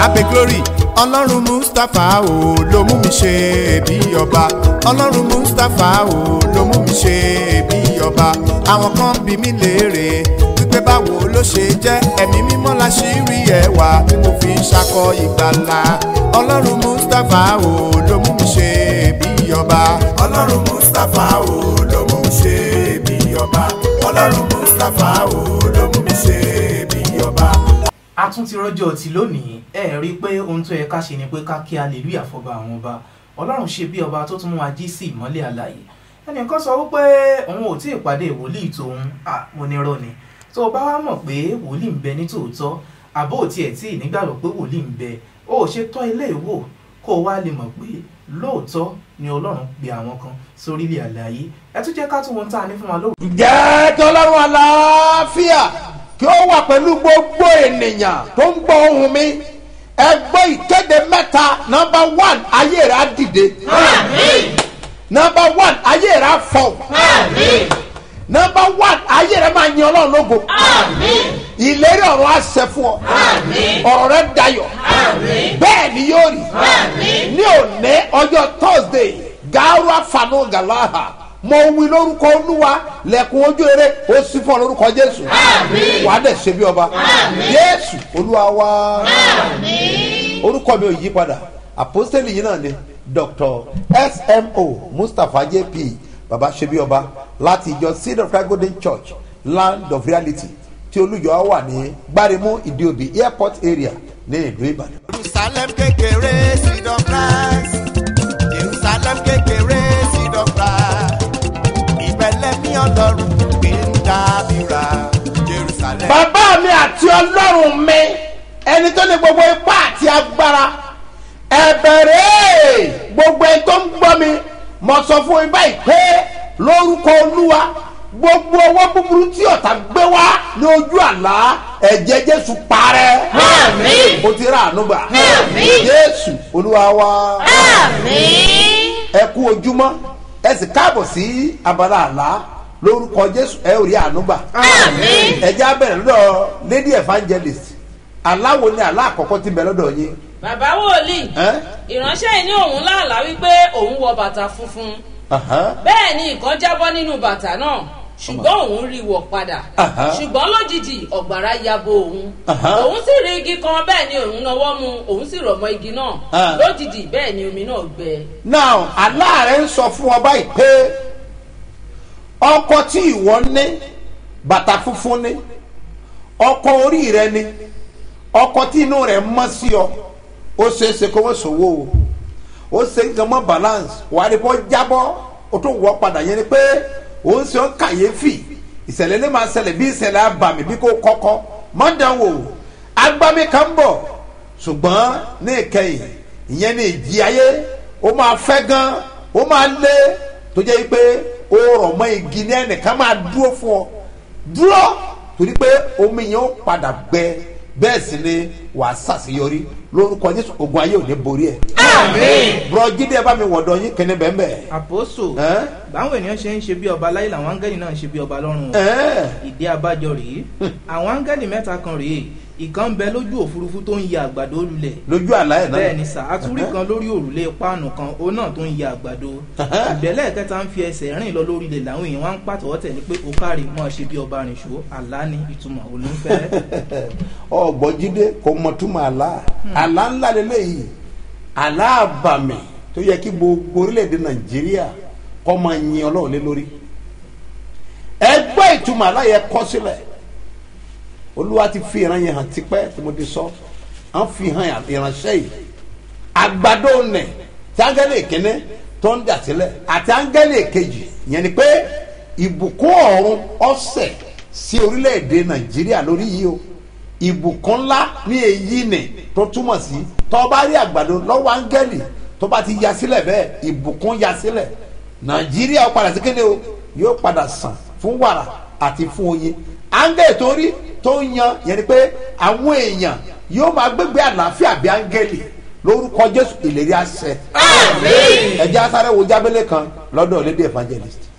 abe glory ọlọ́run mustapha o ló mú mi ṣe bí ọba ọlọ́run mustapha o ló mú mi ṣe bí ọba àwọn kan bí mi léèrè wípé báwo ló ṣe jẹ́ ẹ̀mí mímọ́ la ṣì rí ẹwà tí mo fi ń ṣakọ ìgbàlà ọlọ́run mustapha o ló mú mi ṣe bí ọba ọlọ́run mustapha o ló mú mi ṣe bí ọba ọlọ́run mustapha o ló mú mi ṣe bí ọba a tún ti rọjò tí lónìí ẹ rí i pé ohun tó yẹ ká ṣe ni pé ká kí hallelujah fọba àwọn ọba ọlọ́run ṣe bí ọba tó tún mú wa jí sí ìmọ́lẹ̀ àlàyé ẹnìkan sọ wípé òun ò tí ì pàdé wòlíì tòun à mo ní rọ ni tó o bá wá mọ̀ pé wòlíì ń bẹ ní tòótọ́ àbó ò tiẹ̀ tí ì nígbàgbọ́ pé wòlíì ń bẹ o ò ṣe tọ́ ilé ìwò kó o wá lè mọ̀ pé lóòótọ́ ni ọlọ́run pe àwọn kan sórílẹ̀ àlàyé ẹ tún jẹ́ ká tún wọn tá a ní fún wa lóòótọ́. ǹjẹ́ tọ́lọ́run àlàáfíà kí ó wà pẹ̀lú gbogbo ènìyàn tó ń gbọ́ ohùn mi ẹ gbọ́ ìkéde mẹ́ta nọmba one ayé rẹ̀ á dìde nọmba one ayé rẹ̀ á fọ̀ nọmba one ayé rẹ̀ máa yan ọlọ́run lógo ìlérí ọ̀run á ṣẹ fún ọ ọ̀rọ̀ rẹ̀ dayọ̀ bẹ́ẹ̀ ni yóò rí ní òní ọjọ́ thursday gaara fanu galaha mo wí lórúkọ olúwa lẹ̀kùn ojú eré ó sì fún ọ lórúkọ jésù wàá dẹ̀ ṣe bí ọba jésù olúwa wá orúkọ mi ò yí padà àpọ́sítélì yìí náà ni dr smo mustapha jp baba ṣe bí ọba láti ìjọ seed of christ golden church land of reality tí olùjọ wà ní gbáremú ìdíòbí airport area ní ìlú ìbàdàn. jerusalem kékeré seed of christ jerusalem kékeré seed of christ ìbẹ̀lẹ̀ mi ọlọ́run gbé ń dábìrà jerusalem. bàbá mi àti ọlọ́run mi ẹni tó ní gbogbo ipá àti agbára ẹ̀bẹ̀rẹ̀ gbogbo ẹni tó ń gbọ́ mi mo sọ fún yín báyìí pé lórúkọ olúwa gbogbo owó búburú tí ọ̀tá gbé wá ní ojú àlá ẹ̀jẹ̀ jésù parẹ́ Àmín. o ti rà àánú gbà Àmín. jésù olúwa wa Àmín. ẹ kú ojúmọ́ ẹ sì káàbọ̀ sí abala àlá lórúkọ jésù ẹ ò rí àánú gbà Àmín. ẹ já bẹ̀rẹ̀ lọ́dọ̀ lady evangelist aláwo ni àlá àkọ́kọ́ ti bẹ̀ lọ́dọ̀ yín bàbá wòlíì ẹ́ ìránṣẹ́ yìí ní òun láàlá wípé òun wọ bàtà funfun Aha. bẹ́ẹ̀ ni ìkan jábọ́ nínú bàtà náà ṣùgbọ́n òun rí wọ̀ padà Aha. ṣùgbọ́n lójijì ọ̀gbàrá yabo òun Aha. òun sì rí igi kan bẹ́ẹ̀ ni òun náwó mu òun sì rọ̀ mọ́ igi náà Ah. lójijì bẹ́ẹ̀ ni omi náà gbẹ. now àlá rẹ̀ ń sọ fún ọ báyìí pé ọkọ tí ìwọ ní bàtà funfun ní ọkọ orí rẹ ní ọkọ tí inú rẹ̀ mọ́ sí ọ ó ṣeéṣe kó wọ́n sòwò o ó ṣe nǹkan mọ́ balance wàá rí bọ́ jábọ́ ó tún wọ́ padà yẹn ni pé ó ń ṣe ọ́ kàyéfì ìṣẹ̀lẹ̀ lè máa ṣẹlẹ̀ bí ìṣẹ̀lẹ̀ abàmì bí kò kọ́kọ́ mọ́dánwò agbami kan bọ̀ ṣùgbọ́n ní ìkẹyìn ìyẹn ní ìjì ayé ó máa fẹ́ gan ó máa lé tó jẹ́ pé ó rọ̀ mọ́ igi ní ẹnìkan máa dúró fún ọ dúró torí pé omi yẹn ó padà gbẹ bẹ́ẹ̀ sì ni wàá ṣàṣeyọrí lórúkọ jésù ogun ayé ò ní borí ẹ̀. Àmín. bùrọ̀ jíde ẹ bá mi wọ̀dọ̀ yín kíní bẹ́ẹ̀ bẹ́ẹ̀. àpòsò Ẹ́? báwọn ènìyàn ṣe ń ṣe bí ọba láyé làwọn áńgẹ́lì náà ń ṣe bí ọba lọ́run o. Ẹ́. ìdí abájọ rèé àwọn áńgẹ́lì mẹ́ta kan rèé ìkan ń bẹ lójú òfurufú tó ń ya àgbàdo lulẹ̀ lójú àlá ẹ̀ náà. bẹ́ẹ̀ ni sà àtúrí kan lórí òrùlé páànù kan òun náà tó ń ya àgbàdo ìgbẹ́lẹ̀ kẹta ń fi ẹsẹ̀ rìn lọ lórí ilẹ̀ làwọn èèyàn wá ń pàtọ́wọ́ tẹ̀lé pé ó kárí mọ́ ṣe bí ọba rìn ṣó àlá ni ìtumọ̀ olùfẹ́ ọgbọ́n jíde kò mọ túmọ̀ àlá àlá ńlá lélẹ́yìí àlá àbàmì tó yẹ kí gbogbo orílẹ̀-èdè nàìjíríà kọ́ máa yin ọlọ́run lé lórí ẹgbẹ́ ìtumọ̀ àlá yẹ kọ́ sílẹ̀ olúwa ti fi ìran yẹn hàn tipẹ́ tí mo ti sọ à ń fi hàn ìránṣẹ́ yìí àgbàdo nẹ̀ tí áńgẹ́lì ìkíní tó ń dà sílẹ̀ àti áńgẹ́lì ìkejì yẹn ni pé ìbùkún ọ̀run ọ̀sẹ̀ sí orílẹ̀-èdè nàìjíríà lórí yìí o ìbùkún ńlá ní èyí nì tó túmọ̀ sí tó bá rí àgbàdo lọ́wọ́ áńgẹ́lì tó bá ti ya sílẹ̀ bẹ́ẹ̀ ìbùkún ya sílẹ̀ nàìjíríà ó padà sí kéde o yóò padà sàn fún wàrà àti fún oyin áńgẹ́lì tó rí tó ń yan yẹn ni pé àwọn èèyàn yóò máa gbégbé àlàáfíà bí áńgẹ́lì lórúkọ jésù ìlérí àṣẹ Àmín. ẹjẹ asáré wo jábélé kan lọ́dọ̀ lédè evangelist.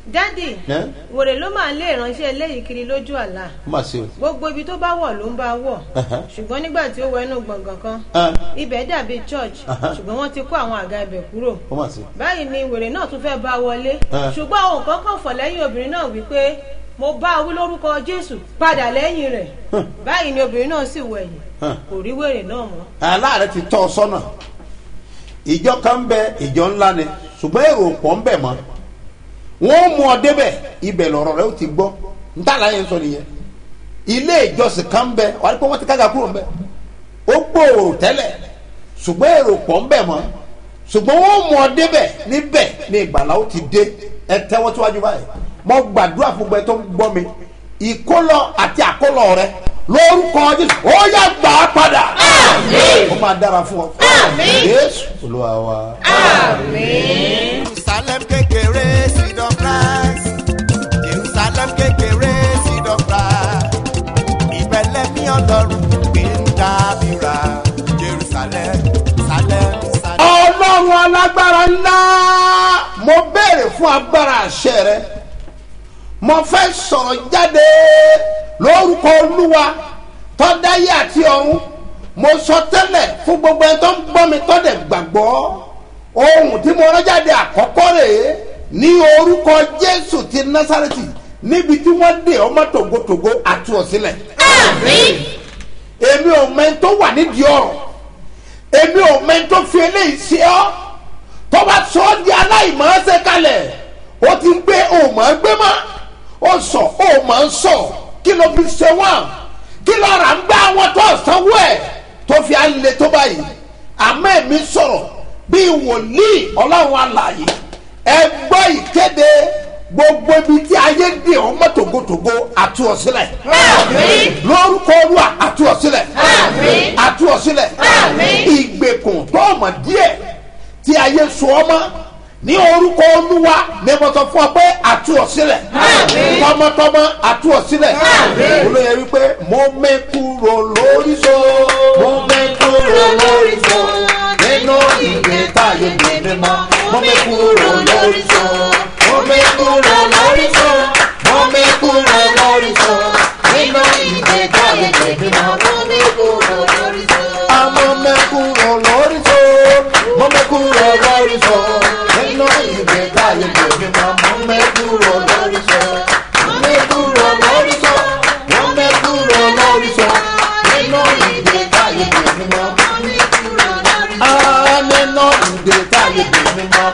dádì ẹ́ wèrè ló máa ń lé ìránṣẹ́ eléyìí kiri lójú àlá ó mà ṣe o. gbogbo ibi tó bá wọ̀ ló ń bá wọ̀ Ẹ̀hẹ́. ṣùgbọ́n nígbà tí ó wọ inú gbọ̀ngàn kan ẹ́ ibẹ̀ dàbí church Ẹ̀hẹ́. ṣùgbọ́n wọ́n ti kó àwọn àga ibẹ̀ kúrò ó mà ṣe. báyìí ni wèrè náà tún fẹ́ bá wọlé Ẹ̀. ṣùgbọ́n ohun kan kàn fọ̀ lẹ́yìn obìnrin náà wípé mo bá wí lórúkọ jésù padà lẹ́yìn rẹ̀ báyìí ni obìnrin náà sì wẹ̀yìn Ẹ̀. kò rí wèrè náà mọ́ aláàrẹ ti tọ́ ọ sọ́nà ìjọ kan bẹ ìjọ ńlá ni ṣùgbọ́n èrò pọ̀ ń bẹ̀ mọ́ wọ́n mú ọ débẹ̀ ibẹ̀ lọ̀rọ̀ rẹ ó ti gbọ́ ntàlá yẹn sọ nìyẹn ilé ìjọsìn kan bẹ wà á rí pé wọ́n ti kága kúrò ń bẹ̀ ó gbòòrò tẹ́lẹ̀ ṣùgbọ́n èrò pọ̀ ń bẹ̀ mọ́ ṣùgbọ́n wọ́n mú ọ débẹ̀ níbẹ̀ ní ìgbàlá ó ti dé ẹ tẹ́wọ́ síwájú báyìí mo gbàdúrà fún gbẹ tó ń gbọ́ mi ìkólọ àti àkólọ rẹ lórúkọ jésù ó yà gbà á padà ó máa dára fún ọ jésù olúwa wa. jerusalem kékeré seed of christ jerusalem kékeré seed of christ ìbẹ̀lẹ̀ mi ọlọ́run gbé ń dábìrà jerusalem salem salem. ọlọ́run alágbára ńlá mo béèrè fún agbára àṣẹ rẹ mo fẹ́ sọ̀rọ̀ jáde lórúkọ olúwa tọ́dáyé àti ọ̀run mo sọ tẹ́lẹ̀ fún gbogbo ẹni tó ń gbọ́ mi tọ́dẹ̀ gbàgbọ́ ohun tí mo rán jáde àkọ́kọ́ rèé ní orúkọ jésù ti násàrẹ́tì níbi tí wọ́n dé ọmọ tògótògó àti ọ̀sílẹ̀ èmi ò mẹ́ni tó wà nídìí ọ̀rọ̀ èmi ò mẹ́ni tó fi eléyìí ṣe ọ́ tó bá sọ ọ́ di aláìmọ̀ọ́sẹ̀ kalẹ̀ ó ti ń gbé òmò gbé mọ́ ó sọ òmò ń sọ kí ló fi ṣe wọ́n kí ló rà ń gbá àwọn tó sanwó ẹ̀ tó fi á le tó báyìí àmọ́ èmi sọ̀rọ̀ bíi wòlíì ọlọ́run alààyè ẹ gbọ́ ìkéde gbogbo ibi tí ayé dè ọ́ mọ́ tògótògó àti ọ̀sílẹ̀ lórúkọ olúwa àti ọ̀sílẹ̀ àti ọ̀sílẹ̀ ìgbèkùn tó ọmọ díẹ̀ tí ayé so ọmọ ní orúkọ olúwa ní mo sọ fún ọ pé àti ọ̀sílẹ̀ tọmọtọmọ àti ọ̀sílẹ̀ olóyè wípé mo mẹ́kúrò lórí so mo mẹ́kúrò lórí so nínú ìgbé táyé gbé mi mọ́ mo mẹ́kúrò lórí so mo mẹ́kúrò lórí so mo mẹ́kúrò lórí so nínú ìgbé táyé gbé mi mọ́ mo mẹ́kúrò lórí so. àmọ́ mẹ́kúrò lórí so mo mẹ́kúrò lórí so nínú ìgbé táyé gbé mi mọ́ mo mẹ́kúrò lórí so mo mẹ́kúrò lórí so mo mẹ́kúrò lórí so nínú ìgbé táyé gbé mi mọ́ mo mẹ́kúrò lórí so. Ah, nínú ìgbé táyé gbé mi mọ́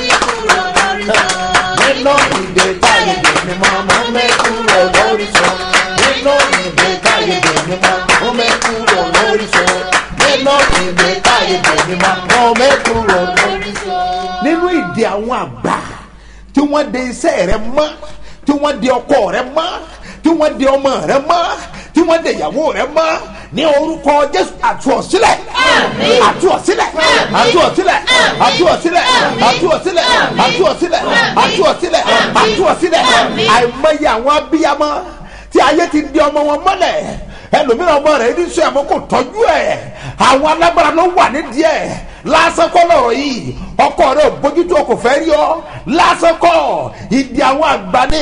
nínú ìdè táyé gbèmí mọ́ mo mẹ́kúrò lórí sọ nínú ìdè táyé gbèmí mọ́ mo mẹ́kúrò lórí sọ nínú ìdè táyé gbèmí mọ́ mo mẹ́kúrò lórí sọ. nínú ìdè àwọn àgbà tí wọ́n de iṣẹ́ rẹ mọ́ tí wọ́n de ọkọ rẹ mọ́ tí wọ́n de ọmọ rẹ mọ́ tí wọ́n de ìyàwó rẹ mọ́ ní orúkọ jésù àtúọ̀sílẹ̀ àtúọ̀sílẹ̀ àtúọ̀sílẹ̀ àtúọ̀sílẹ̀ àtúọ̀sílẹ̀ àtúọ̀sílẹ̀ àtúọ̀sílẹ̀ àtúọ̀sílẹ̀ àìmọye àwọn abiyamọ tí ayé ti di ọmọ wọn mọ́lẹ̀ ẹlòmíràn ọmọ rẹ̀ ní sọ ẹ̀mọ́ kò tọ́jú ẹ̀ àwọn alágbára ló wà nídìí ẹ̀ lásán kọ́ lọ̀rọ̀ yìí ọkọ rẹ̀ ò bójútó kò fẹ́ rí ọ lásán kọ́ ìdí àwọn àgbà ni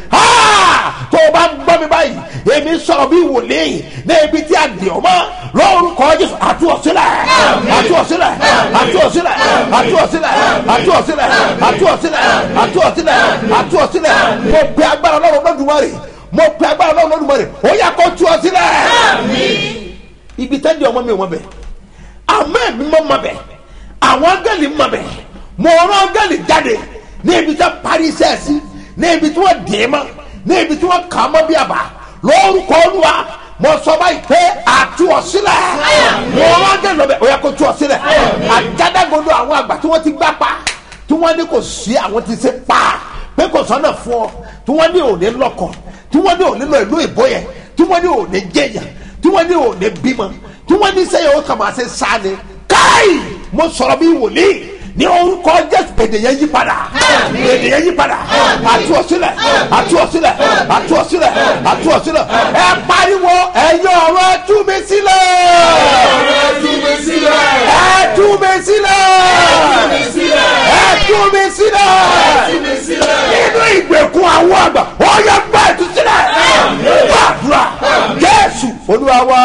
tó o bá ń gbọ́ mi báyìí èmi sọ̀rọ̀ bí wòlíì ní ibi tí a dì ọ́ mọ́ lórúkọ jésù àtúọ̀sílẹ̀ àtúọ̀sílẹ̀ àtúọ̀sílẹ̀ àtúọ̀sílẹ̀ àtúọ̀sílẹ̀ àtúọ̀sílẹ̀ àtúọ̀sílẹ̀ àtúọ̀sílẹ̀ mo pe agbára ọlọ́run lọ́dúnmọ́rì mo pe agbára ọlọ́run lọ́dúnmọ́rì ó yà kó tú ọ sílẹ̀ ibi tẹ́lẹ̀ ọmọ mi ò mọ bẹ̀ àmọ́ ẹ̀mí mọ́ mọ bẹ̀ àwọn angẹ́lì mọ bẹ̀ mo rán angẹ́lì jáde ní ibi tí wọ́n parí iṣẹ́ sí ní ibi tí wọ́n dè é mọ́ ní ibi tí wọ́n kà á mọ́ bí àbá lórúkọ olúwa mo sọ báyìí pé àtú ọ sílẹ̀ mo rán angẹ́lì lọ bẹ̀ ó yẹ kó tú ọ sílẹ̀ àjádágodo àwọn àgbà tí wọ́n ti gbá pa tí wọ́n ní kò sí àwọn ti ṣe pa pé kò sọ́nà fún ọ tí wọ́n ní òní lọ́kọ̀ tí wọ́n ní òní lọ ìlú ìbò yẹn tí wọ́n ní òní jẹyàn tí wọ́n ní òní bímọ tí wọ́n ní sẹ́yìn ó kà máa ṣe sáni káì mo sọ̀rọ̀ bí wòlíì ní orúkọ jésù èdè yẹn yí padà èdè yẹn yí padà àtú ọ̀sílẹ̀ àtú ọ̀sílẹ̀ àtú ọ̀sílẹ̀ àtú ọ̀sílẹ̀ ẹ pariwo ẹ̀yin ọ̀rọ̀ ẹ tú mi sílẹ̀ ẹ tú mi sílẹ̀ ẹ tú tú mi sílẹ̀ nínú ìgbèkùn àwọn àgbà ó yẹ gbà tú sílẹ̀ gbàdúrà jésù olúwa wa.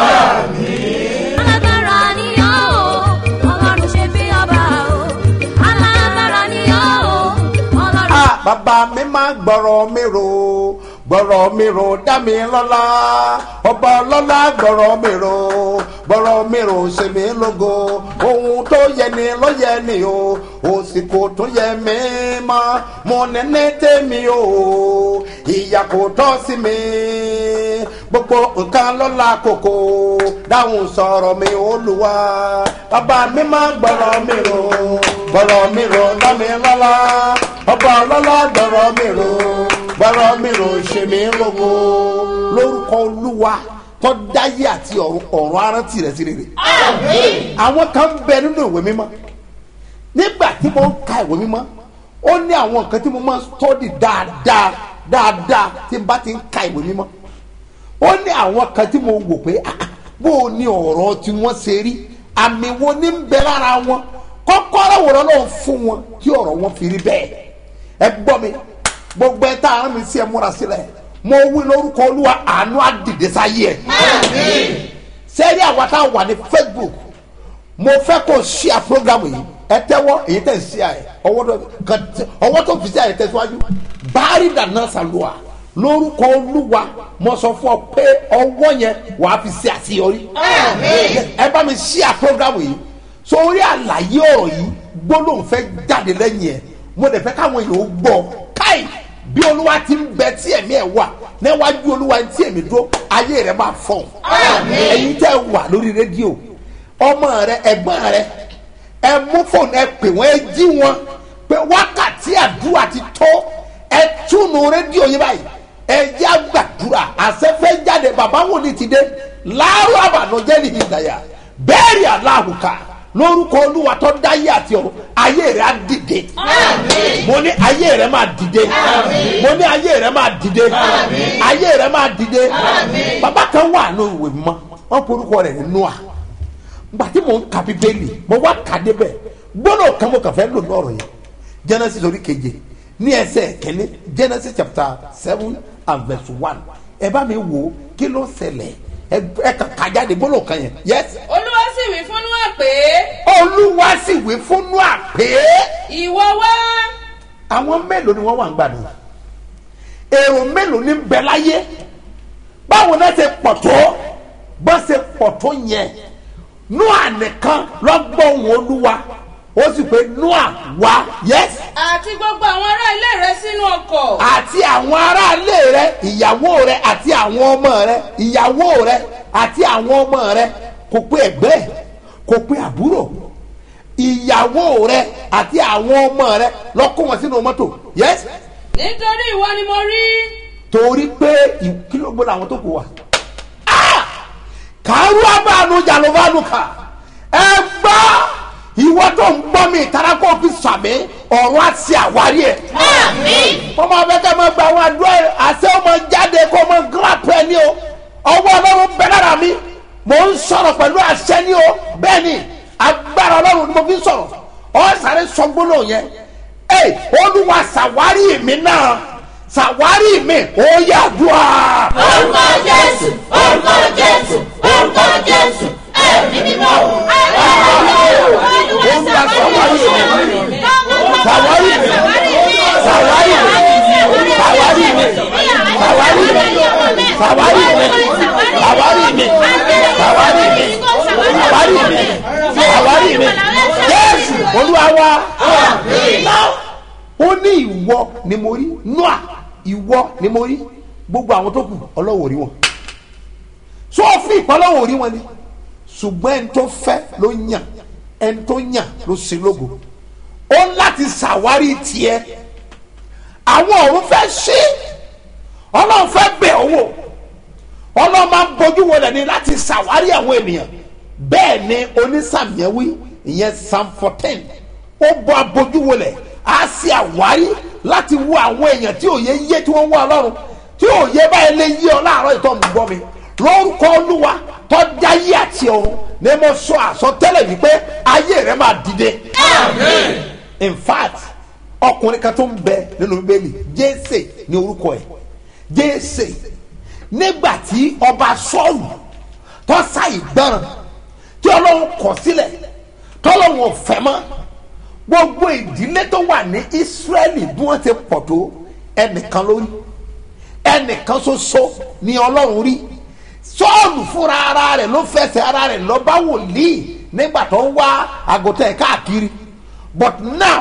alágbára ni ọ́ o ọlọ́run ṣe bí ọba o alágbára ni ọ́ o ọlọ́run. Ah, bàbá mi máa gbọ́rọ̀ mi rò gbọ́rọ̀ mi rò dá mi lọ́lá ọba lọ́lá gbọ́rọ̀ mi rò gbọ́rọ̀ mi rò ṣe mí lógo ohun tó yẹ ni ló yẹ ni o òsìkò tó yẹ mí mọ́ mo nẹ́nẹ́ tèmi o ìyà kò tọ́ sí mi gbogbo nǹkan lọ́la kòkó dáhùn sọ̀rọ̀ mi olúwa bàbá mi máa gbọ́rọ̀ mi rò gbọ́rọ̀ mi rò dá mi lọ́lá ọba ọlọ́lá gbọ́rọ̀ mi rò gbọ́rọ̀ mi rò ṣe mí lógo lórúkọ olúwa tó dáyé àti ọ̀run ọ̀run arántí rẹ̀ sí rere àwọn kan bẹ nínú ìwé mímọ́ nígbà tí mo ń ka ìwé mímọ́ ó ní àwọn nǹkan tí mo máa ń tọ́dì dáadáa dáadáa tí n bá ti ń ka ìwé mímọ́ ó ní àwọn kan tí mo wò pé ah, bó o ní ọ̀rọ̀ tí wọ́n ṣe rí àmì wo ní ń bẹ lára wọn kọ́kọ́rọ́ wòrán náà fún wọn tí ọ̀rọ̀ wọn fi rí bẹ́ẹ̀ ẹ gbọ́ mi gbogbo ẹ tá a rán mi sí ẹ múra sílẹ̀ mo wí lórúkọ olúwa àánú àdìdẹ sáyé ẹ sẹ́rí àwa tá a wà ní facebook mo fẹ́ kó ṣíà program yìí ẹ tẹ́wọ́ èyí tẹ̀ ṣíà ẹ ọwọ́ tó kàn tẹ- ọwọ́ tó fi ṣíà ẹ tẹ̀síwájú báárì dáná sàlùwà lórúkọ olúwa mo sọ fún ọ pé ọwọ́ yẹn wàá fi ṣe àṣeyọrí ẹ bá mi ṣíà program yìí sórí àlàyé ọ̀rọ̀ yìí gbólóhùn fẹ́ jáde lẹ́yìn ẹ̀ mo dẹ̀ fẹ́ káwọn èèyàn ó gbọ́ káì bí olúwa ti ń bẹ tí ẹ̀mí ẹ̀ wà níwájú olúwa tí ẹ̀mí dúró ayé rẹ̀ máa fọ̀n ẹ̀yin tẹ́ wà lórí rédíò ọmọ rẹ ẹ̀gbọ́n rẹ ẹ mú fóònù ẹ pè wọ́n ẹ jí wọn pé wákàtí àdúrà ti tó ẹ túnú rédíò yìí báyìí ẹ jẹ́ àgbàdúrà àṣẹfẹ́ jáde bàbá wòlíì ti dé láàárọ̀ àbànújẹ́ ní ìdàyà bẹ́ẹ̀rì aláhùká lórúkọ olúwa tó dáyé àti ọ̀run ayé rẹ̀ á dìde mo ní ayé rẹ̀ máa dìde mo ní ayé rẹ̀ máa dìde ayé rẹ̀ máa dìde bàbá kan wà ní ìwé mímọ́ wọ́n porúkọ rẹ̀ ní noah gbà tí mò ń ka bíbélì mo wá kà débẹ̀ gbọ́dọ̀ kan mo kàn fẹ́ lò ní ọ̀rọ̀ yẹn genesis orí keje ní ẹsẹ̀ kẹ́ni genesis chapter seven and verse one ẹ bá mi wò ó kí ló ṣẹlẹ̀ ẹ ẹ kàn ká jáde gbọ́dọ̀ kan yẹn yes olúwa sì wí fún Nóà pé olúwa sì wí fún noah pé ìwọ wá àwọn mélòó ni wọ́n wà ń gbàdùn èrò mélòó ni ń bẹ láyé báwo náà ṣe pọ̀ tó bó ṣe pọ̀ tó yẹn noah nìkan lọ́gbọ̀n olúwa ó sì pé noah wá yes àti gbogbo àwọn ará ilé rẹ sínú ọkọ̀ àti àwọn aráalé rẹ ìyàwó rẹ àti àwọn ọmọ rẹ ìyàwó rẹ àti àwọn ọmọ rẹ kò pé ẹgbẹ́ ẹ̀, kò pé àbúrò ìyàwó rẹ àti àwọn ọmọ rẹ lọ kó wọn sínú mọ́tò yes nítorí ìwọ ni mo rí torí pé ìkìlógbó làwọn tó kù wà. Ah! kàrú abáànú jàlóbánu kà ẹ gbọ́ ìwọ tó ń gbọ́ mi ìtara kó fi sàmì ọ̀rọ̀ àti àwárí ẹ̀. wọ́n máa fẹ́ kẹ́ máa gba àwọn àdúrà ẹ̀ àṣẹ ọmọ jáde kó máa gíràpù ẹ̀ ní o ọwọ́ ọlọ́run bẹ lára mi mò ń sọ̀rọ̀ pẹ̀lú àṣẹ ní o bẹ́ẹ̀ ni agbára ọlọ́run ni mo fi ń sọ̀rọ̀ ọ̀ sáré sọgbóná yẹn ẹ olúwa ṣàwárí mi náà ṣàwárí mi ó yà dùn à. orúkọ jésù orúkọ jésù orúkọ jésù ẹ̀mí mímọ́ olúwa ṣàwárí mi ṣàwárí mi ṣàwárí mi ṣàwárí mi ṣàwárí mi ṣàwárí mi ṣàwárí mi ṣàwárí mi ṣàwárí mi ṣàwárí mi jésù olúwa wa náà ó ní ìwọ ni mo rí noa ìwọ ni mo rí gbogbo àwọn tó kù ọlọ́wọ́ rí wọn so fi ìpọ́nlọ́wọ́ rí wọn ni ṣùgbọ́n ẹni tó fẹ́ ló yàn ẹni tó yàn ló ṣe lógo ó ń láti ṣàwárí tiẹ̀ àwọn ọ̀run fẹ́ ṣí ọlọ́run fẹ́ bẹ̀ ọ́ wò ọlọ́run máa ń bójú wọlé ni láti ṣàwárí àwọn ènìyàn bẹ́ẹ̀ ni onísàmìẹ́wí ìyẹn psalm fourteen ó bọ́ abójú wọlé á sì àwárí láti wo àwọn èèyàn tí òye yé tí wọ́n wá ọlọ́run tí òye báyìí lè yí ọ láàárọ̀ ìtọ́ mi gbọ́ mi lórúkọ olúwa tọ́jà yí àti ọ̀run ni mo sọ àsọtẹ́lẹ̀ wípé ayé rẹ máa dìde in fact ọkùnrin kan tó ń bẹ nínú bíbélì jésè ní orúkọ ẹ̀ jésè nígbà tí ọba sọ́ọ̀lù tó sá ìgbọràn tí ọlọ́run kọ̀ sílẹ̀ tọ́lọ́run ò fẹ́ mọ́ gbogbo ìdílé tó wà ní ísírẹ́lì bí wọ́n ti pọ̀ tó ẹnìkan lórí ẹnìkan ṣoṣo ni ọlọ́run rí sọ́ọ̀lù fúnra ara rẹ̀ ló fẹsẹ̀ ara rẹ̀ lọ bá wòlíì nígbà tó ń wá àgùntàn ẹ̀ káàkiri but now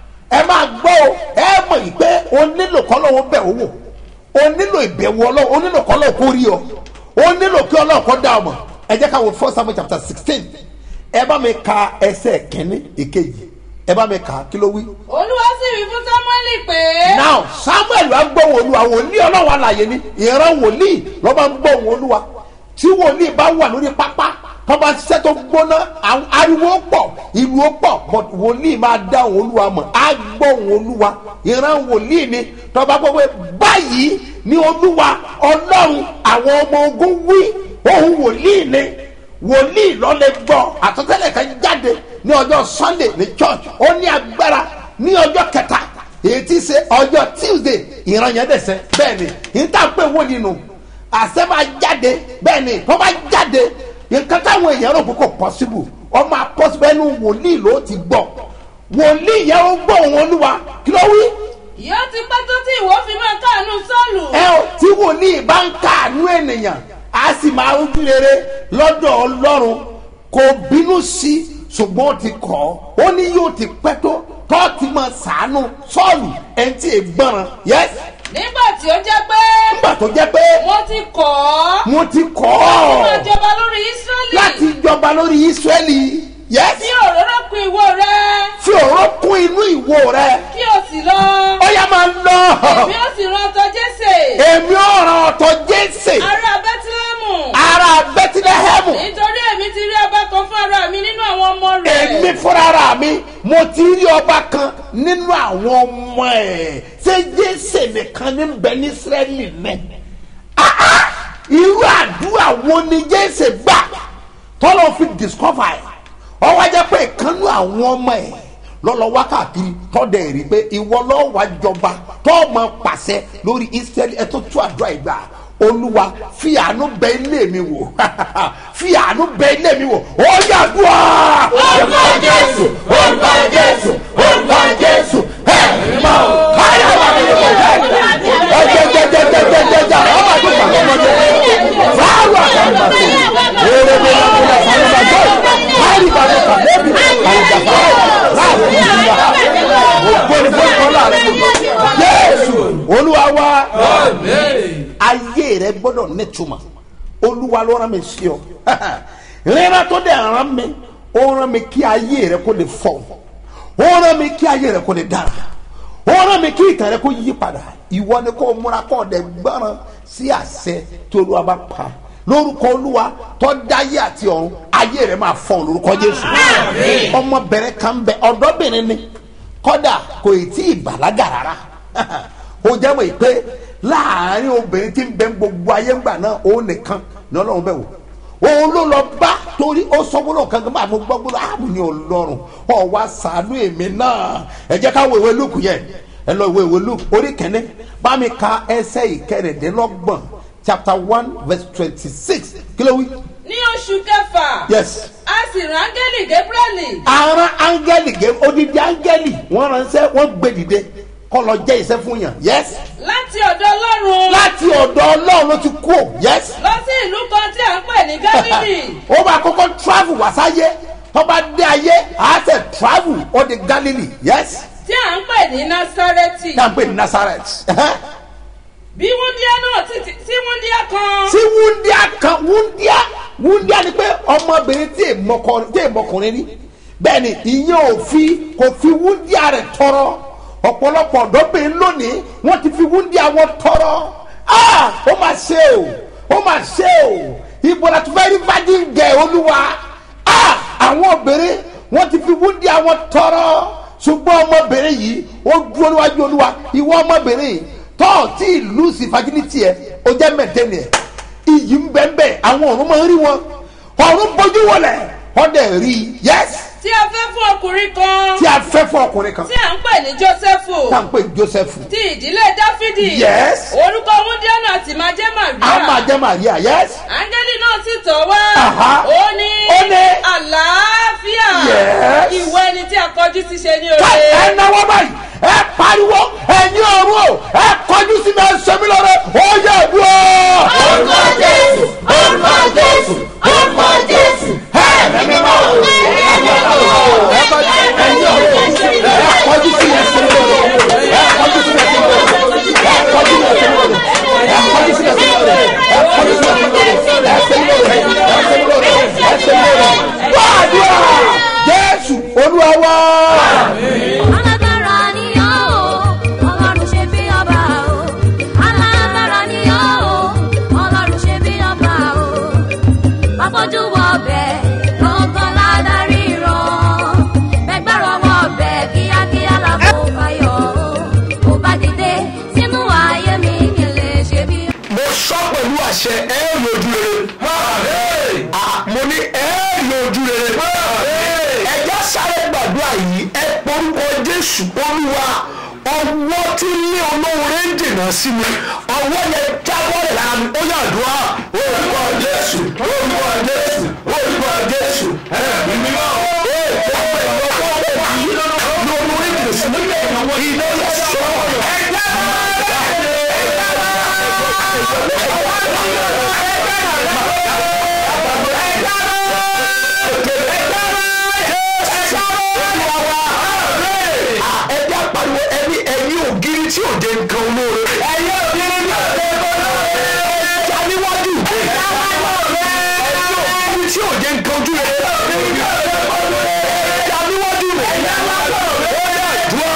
ẹ máa gbọ́ o ẹ mọ̀ yìí pé o nílò kọ́lọ́wọ́ bẹ̀ owó o nílò ìbẹ̀wò ọlọ́wọ́ o nílò kọ́lọ́wọ́ kó rí ọ o nílò kí ọlọ́wọ́ kó dá ọ mọ̀ ẹ jẹ́ ká wo first samuel chapter sixteen ẹ bá mi ka ẹsẹ̀ kínní ìkejì ẹ bá mi kà á kí ló wí. olúwa sì wí fún sámúẹ́lì pé. now samuel wa gbọ́ wọn olúwa wòlíì ọlọ́wọ́ àlàyé ni ìran wòlíì ló máa ń gbọ́ wọn olúwa tí wòlíì bá wà lórí pápá tó bá ṣiṣẹ́ tó gbóná àwọn ariwo pọ̀ ìlú ó pọ̀ but wòlíì máa dá òun olúwa mọ̀ á gbọ́ òun olúwa ìran wòlíì ni tó bá gbọ́ pé báyìí ni olúwa ọlọ́run àwọn ọmọ ogun wí òun wòlíì ni wòlíì lọ́lẹ̀ gbọ́ àtọ́tẹ́lẹ̀ kan jáde ní ọjọ́ sunday ní church ó ní agbára ní ọjọ́ kẹta èyí tí ṣe ọjọ́ tuesday ìran yẹn dẹ̀sẹ̀ bẹ́ẹ̀ ni ìta pé wòlíì nù àṣẹ máa jáde bẹ́ẹ̀ ni tó bá jáde nǹkan táwọn èèyàn rò pé kò pọ́síbù ọmọ apọ́síbù ẹnu wòlíì ló ti gbọ́ wòlíì yẹn ó gbọ́ òun olúwa kí ló wí. yóò ti pẹ́ tó tí ìwọ fi máa káàánú sọ́ọ̀lù. ẹ ò tí wòlíì bá ń káàánú ènìyàn á sì máa ń rere lọ́dọ̀ ọlọ́run kò bínú sí i ṣùgbọ́n ó ti kọ́ ó ní yóò ti pẹ́ tó tó ti máa sàánú sọ́ọ̀lù ẹ̀ ń tí ì gbọ́ràn yẹ́sì nígbà tí ó jẹ́ pé. nígbà tó jẹ́ pé mo ti kọ̀ ọ́. mo ti kọ́ ó máa ọ́ jọba lórí ísírẹ́lì. láti jọba lórí ísírẹ́lì yẹ́sì bí òróró kun ìwo rẹ. fi òró kún inú ìwo rẹ kí o sì lọ. ó yá máa lọ bí ó sì rán ọtọ jésè. èmi ò ràn ọ̀tọ̀ jésè ará bẹ́tílẹ́mù. ara bẹ́tílẹ́hẹ́mù nítorí èmi ti rí ọba kan fún ara mi nínú àwọn ọmọ rẹ̀. èmi fúnra mi mo ti rí ọba kan nínú àwọn ọmọ ẹ̀ ṣé jésè nìkan ní bẹ ní ísírẹ́lì mẹ́ Ah, ah! irú àdúrà wo ni jésè gbà tọ́lọ́ fi discover ẹ̀ ọwọ́ jẹ́ pé ìkànnú àwọn ọmọ ẹ̀ lọ́lọ́ wákàkiri tọ́dẹ̀ rí pé ìwọ lọ́wọ́ wá jọba tọ́ọ̀mọ pàṣẹ lórí ísírẹ́lì ẹ̀ tó tú àdúrà ìgbà olúwa fi àánú bẹ ilé mi wò fi àánú bẹ ilé mi wò ó yàdúrà. orúkọ jésù orúkọ jésù orúkọ jésù ẹ mọ káyọ̀ wà ní ìlú ẹ jẹjẹjẹjẹjẹjẹjẹ ọmọ àti ìpàdé ọmọdé fáwọn àgbàgbàsọ èrè mi ló ń bá sáré bá jọ káyọ̀ bá mi kà lẹ́bi àyùjàfà láàbù ìyá ògbóni fún ìkọlá rẹ jésù olúwa wá ayé rẹ gbọdọ nítumọ olúwa ló rán mi sí ọ rírán tó dẹ̀ rán mi ó rán mi kí ayé rẹ kó lè fọ ó rán mi kí ayé rẹ kó lè dára ó rán mi kí ìtàn rẹ kó yí padà ìwọ ni kó múra kó ọdẹ gbọràn sí àṣẹ tí olúwa bá pa lórúkọ olúwa tó dáyé àti ọ̀run ayé rẹ máa fọ lórúkọ jésù ọmọbìnrin kan bẹ ọ̀dọ́bìnrin ni kódà kò tí ì bàlágà rárá ó jẹ́ mọ̀ pé láàárín obìnrin tí ń bẹ gbogbo ayé ńgbà náà òun nìkan ní ọlọ́run bẹ̀ wò òun ló lọ bá torí ó sọ gbọ́dọ̀ kankan máa mú gbọ́ gbọ́dọ̀ ààbò ní ọlọ́run ọ̀ wá sàánú èmi náà ẹ jẹ́ ká wo ìwé lùkù yẹn ẹ lọ ìwé ìwé lùkù orí kẹ́ni bá mi ka ẹsẹ̀ ìkẹrìndínlọ́gbọ̀n chapter one verse twenty six kí ló wí. ní oṣù kẹfà. yes a sì rán áńgẹ́lì gabrieli. ara áńgẹ́lì gé odidi áńgẹ́lì wọ́n ránṣẹ́ wọ́n gbé dìde kọ́ lọ jẹ́ iṣẹ́ fún yàn yes láti ọ̀dọ̀ ọlọ́run. láti ọ̀dọ̀ ọlọ́run ló ti kú ò yes lọ sí ìlú kan tí à ń pè ní gálílì. ó bá kọ́kọ́ travel wá sáyé tó bá dé ayé á sẹ̀ travel ó di galilee yes tí à ń pè ní násárẹ́tì. tá à ń pè ní nazareth ẹ̀hẹ́n. bí wúndíá náà ti ti sí wúndíá kan. tí wúndíá kan wúndíá wúndíá ni pé ọmọbìnrin tí èmọkùnrin tí èmọkùnrin ní bẹ́ẹ̀ ni ìyẹn ò fi kò fi wúndíá rẹ̀ tọrọ ọ̀pọ̀lọpọ̀ ọ̀dọ́bìnrin lónìí wọ́n ti fi wúndíá wọn tọrọ ah ó máa ṣe o ó máa ṣe o ibo la tún fẹ́ rí virgin girl olúwa ah àwọn obìnrin wọ́n ti fi wúndíá wọn tọrọ ṣùgbọ́n ọmọbìnrin yìí ó dúró níwájú olúwa ìwọ ọmọbìnrin yìí tọ́ tí ìlú sí fagilítì ẹ̀ ó jẹ́ mẹ́tẹ́nì ẹ̀ iyì ń bẹ́ẹ̀ bẹ́ẹ̀ àwọn ọ̀run máa ń rí wọn ọ̀run bójú wọlé ọ̀dẹ̀ rí yẹ́s tí a fẹ́ fún ọkùnrin kan tí a fẹ́ fún ọkùnrin kan tí à ń pè ní jósẹ́fù tá à ń pè ní joseph ti ìdílé dáfídì Yes. orúkọ wúndíánù àti májẹ́ a máa màríà jẹ́ maria yes áńgẹ́lì náà sì tọ̀ wá Aha. ó ní Ó ní. àlàáfíà Yes. ìwọ ẹni tí a kọjú sí ṣe ní ká oore ẹ náwó báyìí ẹ pariwo ẹ̀yin ọ̀run o ẹ kọjú sí mi ẹ sọ mí lọ́rẹ́ ó yẹ dúró. orúkọ jésù orúkọ jésù orúkọ jésù ẹ̀mí mímọ́ ẹ̀mí mímọ́ ẹ kọjú ẹ̀yin ọ̀run o ẹ kọjú sí mi ẹ sọ mí lọ́rẹ́ ẹ kọjú sí mi ẹ sọ mí lọ́rẹ́ ẹ kọjú sí mi ẹ sọ mí lọ́rẹ́ ẹ kọjú sí mi ẹ sọ mí lọ́rẹ́ ẹ kọjú sí mi ẹ sọ mí lọ́rẹ́ ẹ sọ mí lọ́rẹ́ ẹ sọ mí lọ́rẹ́ wàdúrà jésù olúwa wá. alágbára ni ọ́ o ọlọ́run ṣe bí ọba o alágbára ni ọ́ o ọlọ́run ṣe bí ọba o bàbójú wọ ọbẹ̀ gbọ̀ngàn ládàrí rán bẹ́gbẹ́rọ wọ ọbẹ̀ kíákíá làbò fayọ̀ o ò bá dìde sínú ayé mi kí n lè ṣe bí. mo sọ pẹ̀lú àṣẹ ẹ rí ojú rere Ah, mo ní ẹ rí ojú rere ẹjá sáré gbàdúrà yìí ẹ porúkọ jésù olúwa ọwọ́ tí ní olóore ń dènà sí mi ọwọ́ yẹn jábọ́ rẹ̀ lára mi ó yàdúrà orúkọ jésù orúkọ jésù orúkọ jésù ẹ̀mí mímọ́ ee ọ̀pọ̀ ìlọ́wọ́ rẹ̀ yìí ní olóore ń dènà sí mi iná yẹ sọ ẹ̀jẹ̀ ẹjẹ pariwo ẹni ẹni ògiri tí òde nǹkan olóore. ẹni ògiri tí òde nǹkan olóore. ẹja níwájú. ẹja níwájú. ẹni ògiri tí òde nǹkan ojú rẹ. ẹja níwájú. ẹja níwájú. ẹja ìdúrà.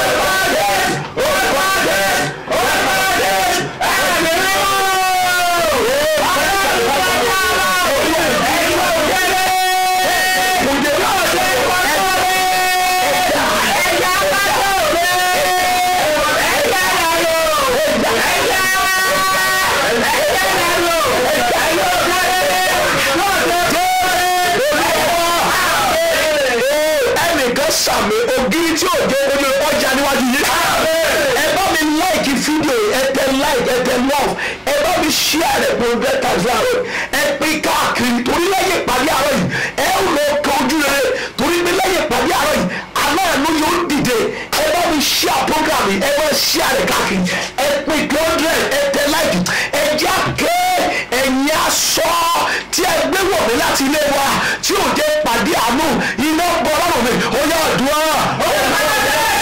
ẹnìkan sàmì ògiri tí ò jẹ ojú ọjà níwájú yìí. ẹ bá mi láìkì fídíò ẹ tẹ láìkì ẹ tẹ lọ́ọ̀fù ẹ bá mi ṣíà rẹ̀ pé o bẹ́ẹ̀ tàbí àrẹ ẹ pín káàkiri torí lẹ́yìn ìpàdé àárọ̀ yìí ẹ ó lọ kan ojú rere torí pé lẹ́yìn ìpàdé àárọ̀ yìí aláàánú yóò dìde ẹ bá mi ṣíà program yìí ẹ bá ṣíà rẹ̀ káàkiri ẹ pín hundred ẹ tẹ láìkì ẹ jẹ́ àké ẹ̀yin aṣọ tí ẹ gbé wọ̀ mí láti ilé wa tí ò jẹ́ pàdé àánú iná bọ́ lọ́rùn mi ó yá àdúrà.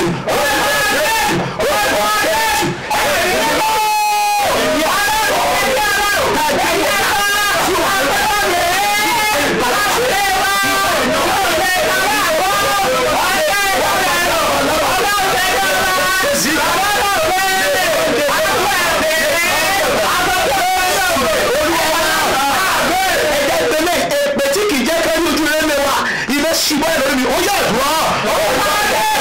ẹ̀jẹ̀ ìpínlẹ̀ èpè tí kì í jẹ́ kẹ́rí ojú rẹ̀ lé wa iná ṣubú ẹ̀ lórí mi ó yà dùn ọ́.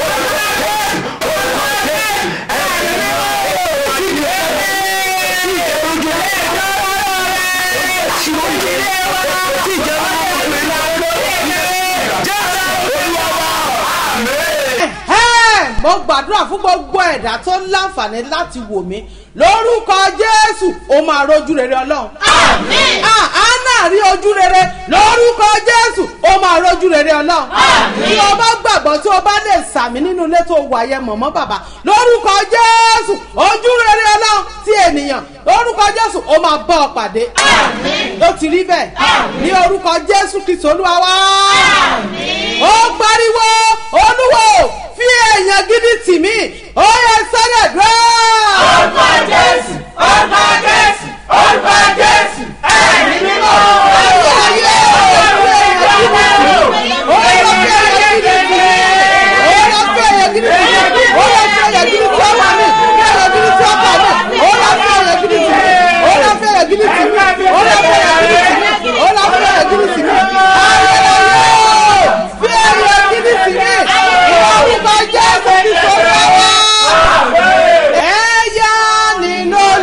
Ẹ́, mo gbàdúrà fún gbogbo ẹ̀dá tó ń láǹfààní láti wò mí lórúkọ jésù ó máa rojú rere ọlọ́run. Àmín. Ah, anna rí ojú rere lórúkọ jésù ó máa rojú rere ọlọ́run. Àmín. bí o bá gbàgbọ́ tí o bá lè sàmì nínú ilé tó wà yẹn mọ̀mọ́ bàbá lórúkọ jésù ojú rere ọlọ́run ti ènìyàn lórúkọ jésù ó máa bọ́ ọ pàdé. Àmín. ó ti rí bẹ́ẹ̀ Àmín. ní orúkọ jésù kristu olúwa wá Àmín. ó pariwo olúwo fi èèyàn gidi tì mí ó yẹ sáré dúró. orúkọ jésù orúkọ jésù orúkọ jésù ẹ̀mí mímọ́. ayé ayé fi èèyàn gidi tì mí ó yẹ fi èèyàn gidi tì mí ó yẹ fi èèyàn gidi tì mí ó yẹ fi èèyàn gidi tí ọmọ mi fi èèyàn gidi tí ọkọ mi ó yẹ fi èèyàn gidi tì mí ó yẹ fi èèyàn gidi tì mí ó yẹ fi èèyàn gidi tì mí ó yẹ fi èèyàn gidi tì mí ayé ayé fi èèyàn gidi tì mí ìwọ orúkọ jésù kristu olúwa wá. ẹ̀yà nínú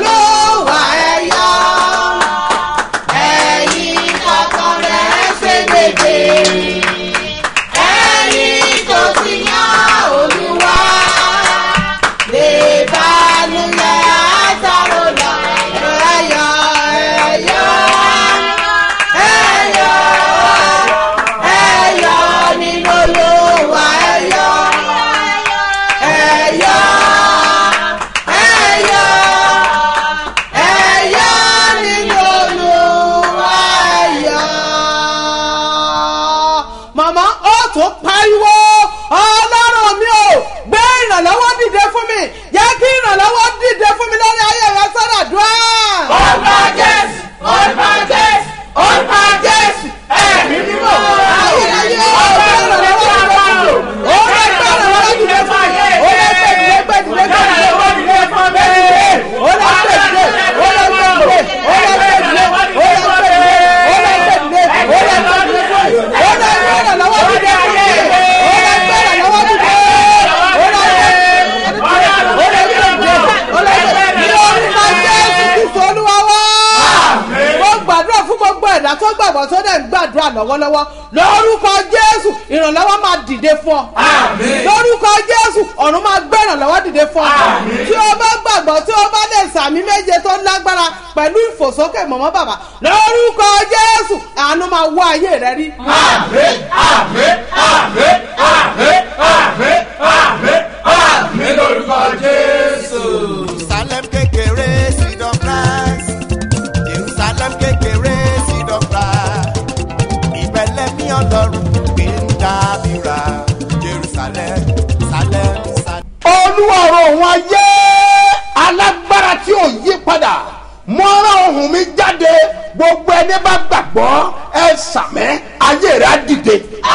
gbàgbọ́ tó dẹ̀ ń gbàdúrà lọ́wọ́lọ́wọ́ lórúkọ jésù ìrànlọ́wọ́ máa dìde fún ọ lórúkọ jésù ọ̀run máa gbé ìrànlọ́wọ́ dìde fún ọ tí o bá gbàgbọ́ tí o bá lè sàmì méje tó lágbára pẹ̀lú ìfòsókè mọ̀mọ́ bàbá lórúkọ jésù àánú máa wá ayé rẹ rí. àmín àmín àmín àmín àmín àmín àmín lórúkọ jésù. jerusalem kékeré seed of christ jerusalem kékeré seed of christ ìbẹ̀lẹ̀ mi ọlọ́run gbé ń dábìrà jerusalem salem salem. olúwa ọ̀rọ̀ òun ayé alágbára tí ò yí padà mọ́ra ohun mi jáde gbogbo ẹni bá gbàgbọ́ ẹ sàmẹ́ ayé rẹ̀ á dìde.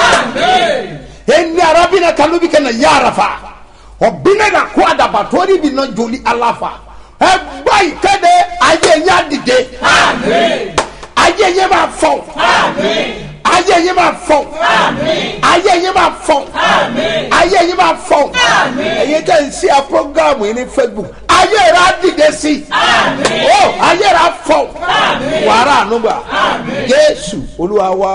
ẹni arábìnrin kan ló bí kẹ́nà yá àràfà ọ̀bìnrin náà kó àdàbàtọ́rí bí náà jòlí aláfa ẹ gbọ́ ìkéde ayé yẹn á dìde. ayé yẹn máa fọ̀ ayé yẹn máa fọ̀ ayé yẹn máa fọ̀ ayé yẹn máa fọ̀ ẹ̀yin tẹ́ ń ṣe a programu yìí ní facebook ayé rẹ̀ á dìde sí i ó ayé rẹ̀ á fọ̀ wàrà ànúgbà jésù olúwa wa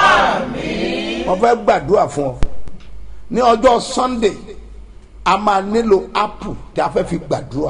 wọ́n fẹ́ gbàdúrà fún ọ ní ọjọ́ sunday a máa nílò apple tí a fẹ́ fi gbàdúrà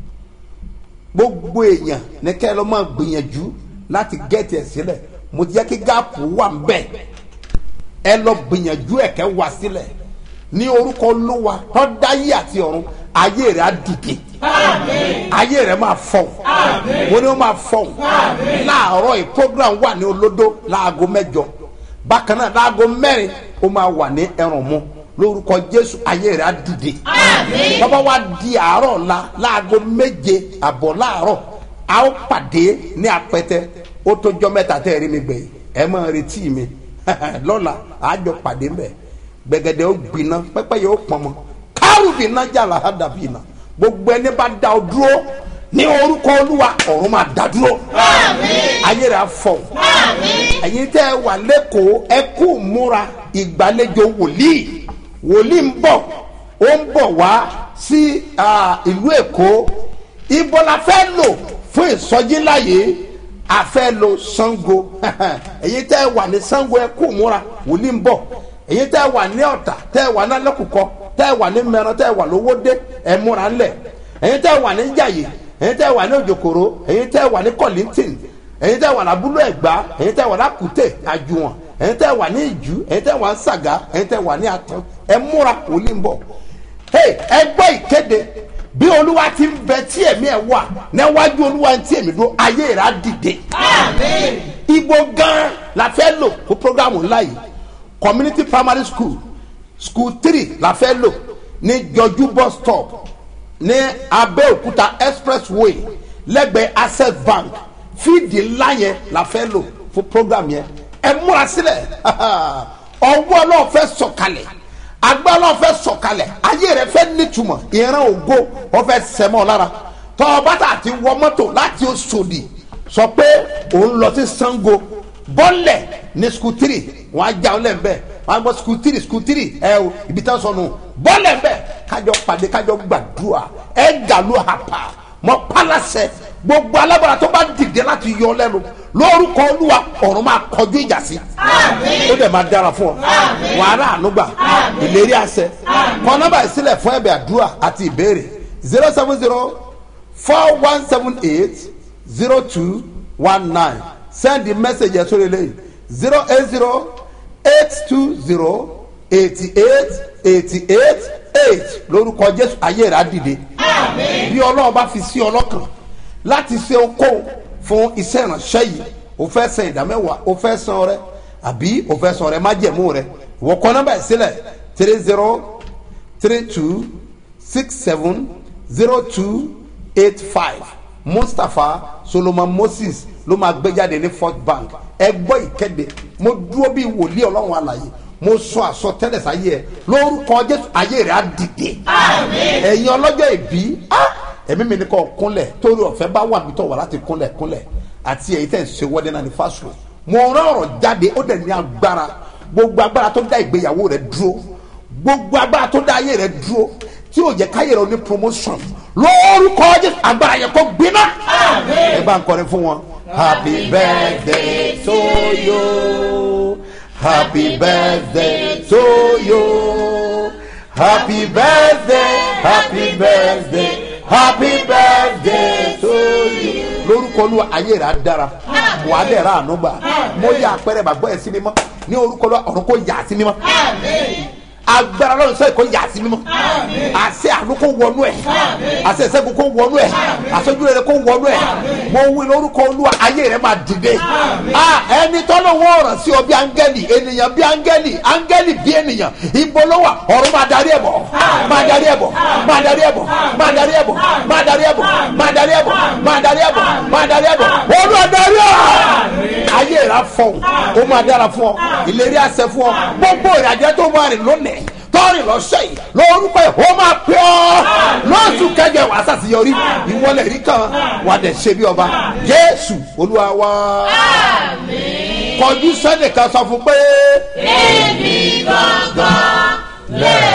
gbogbo èèyàn ní kẹ́ ẹ lọ́ máa gbìyànjú láti gẹ́tì ẹ̀ sílẹ̀ mo jẹ́ kí gáàpù wà ń bẹ̀ ẹ lọ gbìyànjú ẹ̀ kẹ́ wá sílẹ̀ ní orúkọ olúwa tó dáyé àti ọ̀run ayé rẹ̀ á dìde ayé rẹ̀ máa fọ̀ mo ní ó máa fọ̀ láàárọ̀ yìí program wà ní olódó láago mẹ́jọ bákan náà láago mẹ́rin ó máa wà ní ẹrùn mu lórúkọ jésù ayé rẹ̀ á dìde bàbá wa di àárọ̀ la láago méje àbọ̀ láàárọ̀ a ó pàdé ní apẹtẹ ó tó jọ mẹ́ta tẹ́ ẹ rí mi gbẹ̀yìn ẹ máa retí mi lọ́la àjọ pàdé mbẹ̀ gbẹ̀gẹ̀dẹ̀ ó gbiná pẹ́pẹ́ yóò pọ̀n mọ́ kárù bìnná jàlá á dàbí iná gbogbo ẹni bá da ọ dúró ní orúkọ olúwa ọ̀run máa dá dúró ayé rẹ̀ á fọ̀ ẹ̀yin tẹ́ ẹ wà lẹ́kọ̀ọ́ ẹ kú múra ìgbàlejò wòlíì wòlíì ń bọ̀ ó ń bọ̀ wá sí ìlú èkó ibo la fẹ́ lò fún ìsọjí láàyè a fẹ́ lo sango èyí tẹ́ ẹ wà ní sango ẹ kú múra wòlíì ń bọ̀ èyí tẹ́ ẹ wà ní ọ̀tà tẹ́ ẹ wà ní alẹ́kùkọ tẹ́ ẹ wà ní mẹ́ran tẹ́ ẹ wà lówódé ẹ múra ńlẹ̀ èyí tẹ́ ẹ wà ní jàyè èyí tẹ́ ẹ wà ní òjòkòrò èyí tẹ́ ẹ wà ní kọ́lìntìn èyí tẹ́ ẹ wà ní abúlé ẹ̀gbá èyí tẹ́ ẹ wà ní àkútè àjùwọ̀n èyí tẹ́ ẹ wà ní ìjú èyí tẹ́ ẹ wà ní sàgá èyí tẹ́ ẹ wà ní àtàn ẹ múra wòlíì ń bọ̀ ẹ gbọ́ ìkéde bí olúwa ti ń bẹ tí ẹ̀mí ẹ̀ wà níwájú olúwa ti ẹ̀mí dúró ayé rẹ̀ á dìde. ibo gan la fẹ́ lò fún programu ńlá yìí community primary school school three la fẹ́ lò ní jọjú bus stop ní abẹ́òkúta expressway lẹ́gbẹ̀ẹ́ access bank fíìdì ńlá yẹn la fẹ́ lò fún program yẹn ẹ múra sílẹ̀ ọwọ́ náà fẹ́ sọ̀kalẹ̀ agbára náà fẹ́ sọ̀kalẹ̀ ayé rẹ̀ fẹ́ nítumọ̀ ìran ògo wọ́n fẹ́ sẹ́mọ́ lára tọ́ bàtà àti wọ mọ́tò láti Òṣòdì sọ pé òun lọ sí Ṣàngó bọ́lẹ̀ ní skutiri wọ́n á já ọ lẹ́ nbẹ́ wọ́n á gbọ́ skutiri skutiri ẹ o ibi tán sọnù bọ́lẹ̀ nbẹ́ kájọ pàdé kájọ gbàdúrà ẹ gàlú àpà mọ pálásẹ gbogbo alábàárà tó bá dìde láti yọ lẹ́nu lórúkọ olúwa ọ̀run máa kọjú ìjà sí ó dẹ̀ máa dára fún ọ wàhálà ànúgbà ìlérí àṣẹ kọ nọ́mbà ìsílẹ̀ fún ẹ̀bẹ̀ àdúrà àti ìbéèrè zero seven zero four one seven eight zero two one nine send the message ẹ̀ sórí eléyìí zero eight zero eight two zero eighty eight eighty eight eight lórúkọ jésù ayé rẹ̀ á dìde bí ọlọ́run bá fi sí ọlọ́kàn láti ṣe okòó fún iṣẹ́ ìránṣẹ́ yìí o fẹ́ san ìdámẹ́wàá o fẹ́ san ọrẹ àbí o fẹ́ san ọrẹ májẹ̀mú rẹ ìwọ kọ nọ́mbà yìí sílẹ̀ three zero three two six seven zero two eight five mustapha solomon moses ló máa gbé jáde ní fort bank ẹ gbọ́ ìkéde mo dúró bí wòlíì ọlọ́run àlàyé mo sọ àsọtẹ́lẹ̀ sáyé ẹ lórúkọ jésù ayé rẹ á dìde ẹ̀yin ọlọ́jọ́ ìbí ẹ̀mí mi ní kọ́ kúnlẹ̀ torí ọ̀fẹ́ bá wà mí tọ̀ wá láti kúnlẹ̀ kúnlẹ̀ àti èyí tẹ̀ ń ṣe wọ́dẹ́ náà ní fásitì mo rán ọ̀rọ̀ jáde ó dẹ̀ ní agbára gbogbo agbára tó dá ìgbéyàwó rẹ dúró gbogbo agbára tó dá ayé rẹ dúró tí yóò jẹ káyé rẹ ní promotion lórúkọ jésù agbára yẹn kó gbiná ẹ bá ń kọrin fún wọn happy birthday to you happy birthday to you happy birthday happy birthday happy birthday to you. lórúkọ olúwa ayé rẹ̀ á dára wàá dẹ̀ ra àánú gbà mo yà àpẹẹrẹ bàgbọ́ ẹ̀ sí mímọ́ ní orúkọ olúwa ọ̀run kò yà á sí mímọ́ agbára lọ́run sọ èkó yà sí mímọ́ àṣẹ àánú kó wọnú ẹ̀ àṣẹ ìṣẹ́gun kó wọnú ẹ̀ àṣẹjú rere kó wọnú ẹ̀ mo wí lórúkọ olúwa ayé rẹ̀ máa dìde Ah, ẹni tọ́lọ́ wọ́n ràn sí ọ bí áńgẹ́lì ènìyàn bí áńgẹ́lì áńgẹ́lì bí ènìyàn ibo ló wà ọ̀run máa darí ẹ̀ bọ̀ máa darí ẹ̀ bọ̀ máa darí ẹ̀ bọ̀ máa darí ẹ̀ bọ̀ máa darí ẹ̀ bọ̀ máa darí ẹ̀ bọ̀ máa darí ẹ̀ bọ̀ máa darí ẹ̀ bọ̀ olúwa darí ẹ̀ ayé rẹ̀ á fọ̀hún ó máa dára fún ọ ìlérí àṣẹ fún ọ gbogbo ìrìnàjò tó máa rìn lónìí tọ́rìn lọ́sẹ̀ yìí lórúkọ ẹ̀ ó máa pẹ́ ọ́ lọ́sù kẹjọ wàá sàṣeyọrí ìwọlẹ̀ rí kan wà dẹ̀ ṣe bí ọba jésù olúwa wá. kọjú sẹ́nìkan sọ fún pé. èmi gbọ̀ngàn lè